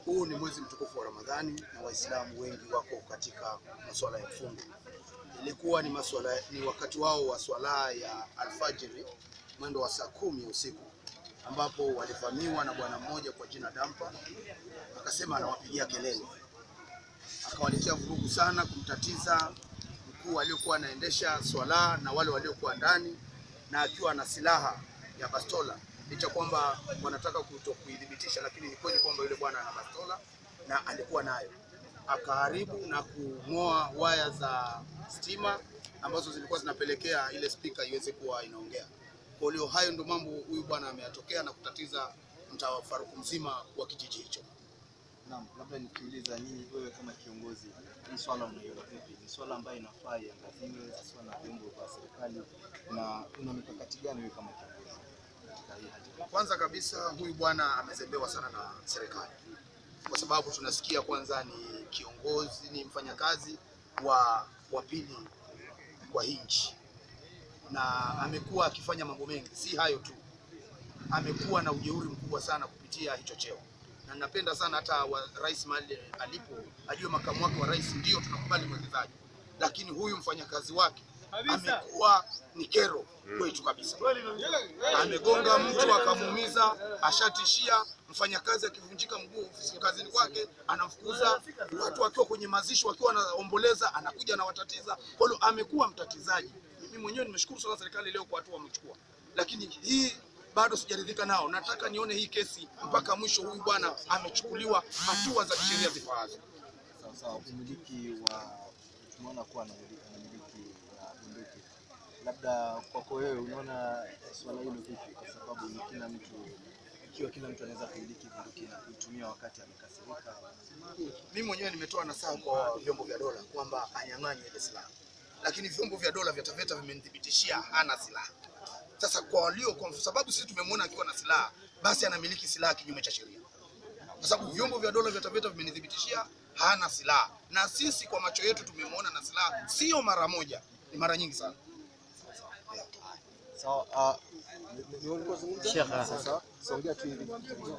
Huu ni mwezi mtukufu wa Ramadhani na Waislamu wengi wako katika masuala ya fungo. Ilikuwa ni masuala, ni wakati wao wa swala ya alfajiri mwendo wa saa kumi ya usiku ambapo walivamiwa na bwana mmoja kwa jina Dampa, akasema anawapigia kelele, akawaletea vurugu sana, kumtatiza mkuu aliyokuwa anaendesha swala na wale waliokuwa ndani, na akiwa na silaha ya bastola, licha kwamba wanataka kuto kuidhibitisha, lakini ni kweli kwamba yule bwana ana bastola na alikuwa nayo, akaharibu na kung'oa waya za stima ambazo zilikuwa zinapelekea ile spika iweze kuwa inaongea. Kwa hiyo hayo ndio mambo huyu bwana ameyatokea na kutatiza mtafaruku mzima wa kijiji hicho. Naam, labda nikiuliza nyinyi, wewe kama kiongozi, hii swala unaiona vipi? Ni swala ambayo inafaa iangaziwe haswa na vyombo vya serikali, na una mikakati gani wewe kama kiongozi katika hii hali? Kwanza kabisa huyu bwana amezembewa sana na serikali, kwa sababu tunasikia kwanza ni kiongozi, ni mfanyakazi wa wa pili kwa hii nchi, na amekuwa akifanya mambo mengi. Si hayo tu, amekuwa na ujeuri mkubwa sana kupitia hicho cheo, na napenda sana hata wa, rais mahali alipo ajue makamu wake wa rais ndio tunakubali mwekezaji, lakini huyu mfanyakazi wake amekuwa ni kero kwetu kabisa amegonga mtu akamuumiza, ashatishia mfanyakazi akivunjika mguu ofisini kazini kwake anamfukuza. Watu wakiwa kwenye mazishi wakiwa wanaomboleza anakuja anawatatiza. Kwa hiyo amekuwa mtatizaji. Mimi mwenyewe nimeshukuru sana serikali leo kwa hatua wamechukua, lakini hii bado sijaridhika nao. Nataka nione hii kesi mpaka mwisho. Huyu bwana amechukuliwa hatua za kisheria zifaazo. Sawa sawa, umiliki wa tumeona kuwa anamiliki anamiliki ya bunduki, labda kwako wewe unaona swala hilo vipi? Kwa sababu ni kila mtu, ikiwa kila mtu anaweza kumiliki bunduki na kuitumia wakati amekasirika, Mimi mwenyewe nimetoa nasaha kwa vyombo vya dola kwamba anyang'anye ile silaha, lakini vyombo vya dola vya TAVETA vimenithibitishia hana silaha. Sasa kwa walio, kwa sababu sisi tumemwona akiwa na silaha, basi anamiliki silaha kinyume cha sheria, kwa sababu vyombo vya dola vya TAVETA vimenithibitishia hana silaha, na sisi kwa macho yetu tumemwona na silaha, sio mara moja, ni mara nyingi sana. sawa. ah, ni- ni- ni ulikuwa zungumza? Sasa songea tu hivi.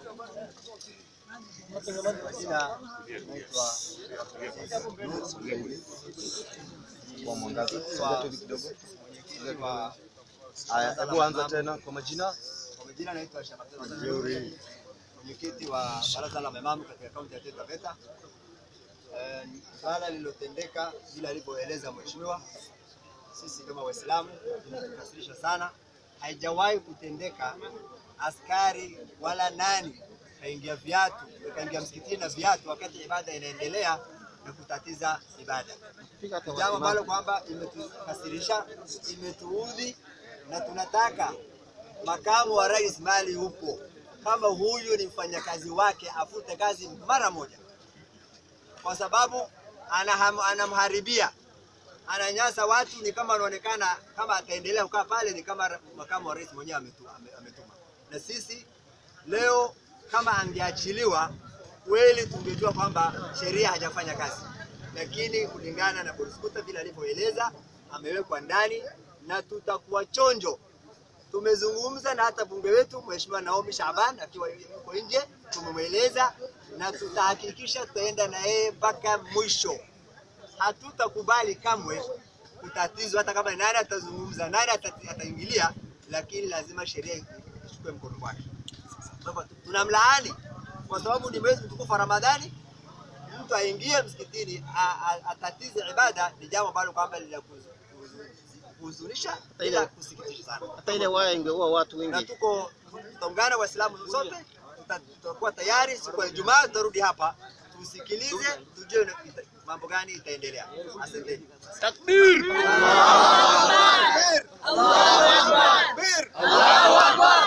Majina naitwa songea hivi kwa mwangaza, songea tu hivi kidogo. Haya, hebu anza tena kwa majina. Kwa majina naitwa Shabatani Jeuri, mwenyekiti wa baraza la maimamu katika kaunti ya Taita Taveta. Eh, Swala lililotendeka vile alivyoeleza mheshimiwa, sisi kama Waislamu tunatukasirisha sana. Haijawahi kutendeka askari wala nani kaingia viatu kaingia msikitini na viatu wakati ibada inaendelea na kutatiza ibada, jambo ambalo kwamba imetukasirisha, imetuudhi na tunataka makamu wa rais mali hupo, kama huyu ni mfanyakazi wake afute kazi mara moja, kwa sababu anaham, anamharibia ananyasa watu. Ni kama anaonekana kama ataendelea kukaa pale, ni kama ra- makamu wa rais mwenyewe ametu- ame- ametuma. Na sisi leo kama angeachiliwa kweli, tungejua kwamba sheria hajafanya kazi, lakini kulingana na Boriskuta vile alivyoeleza, amewekwa ndani na tutakuwa chonjo tumezungumza na hata bunge wetu Mheshimiwa Naomi Shaban akiwa yuko nje, tumemweleza na tutahakikisha tutaenda na yeye mpaka mwisho. Hatutakubali kamwe kutatizwa, hata kama nani atazungumza, nani ata- ataingilia, lakini lazima sheria ichukue mkono wake. Kwa hivyo tunamlaani kwa sababu ni mwezi mtukufu wa Ramadhani. Mtu aingie msikitini a- a- atatize ibada ni jambo ambalo kwamba lina kuhuzunisha ila kusikitisha sana hata ile waya ingeua watu na wengi. tuko tutaungana Waislamu sote, tuta- tutakuwa tayari siku ya Ijumaa tutarudi hapa tusikilize, tujue na- ita- mambo gani itaendelea. Asanteni. Takbir! Takbir! Allahu Akbar!